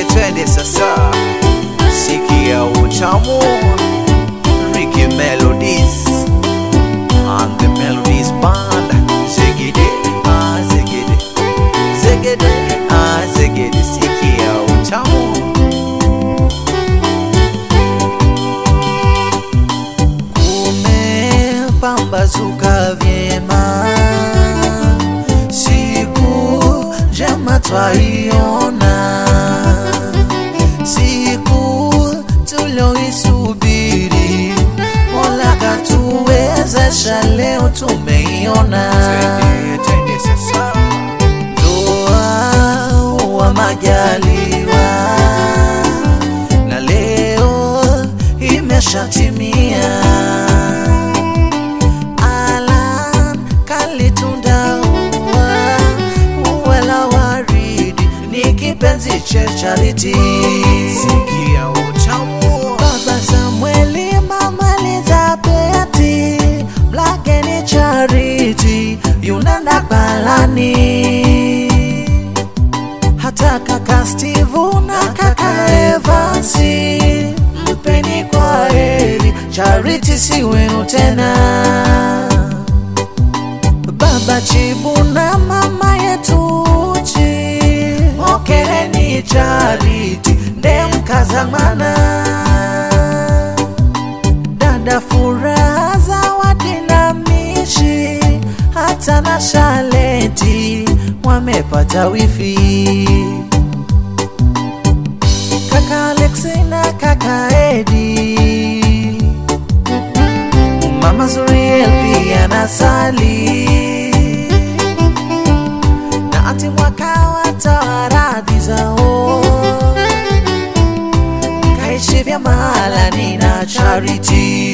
twende twende sasa, sikia utamu Ricky Melodies and the Melodies Band. Zegede, ah zegede, zegede, ah zegede, sikia utamu. Kumepambazuka vyema, siku njema twaiona, siku tulioisubiri, Mola katuwezesha, leo tumeiona. Ndoa wa majaliwa, na leo imeshatimia. Alan kalitunda ua, ua la waridi ni kipenzi cha Charity. Sikia utamu. Baba Samueli, mama Elizabeti, mlake ni Charity, yunenda balani hata kaka Steve na kaka Evansi, mpeni kwa heri, Charity si wenu tena. Baba Chibu na mama yetu Uchi, pokereni Charity, nde mkazamana. Dada Furaha, Zawadi na Mishi, hata na Shaleti wamepata wifi. Kaka Alexi na kaka Edi, Mama Zuriel pia na Sali na ati mwaka watoa radhi zao kaishi vya mahala ni na Charity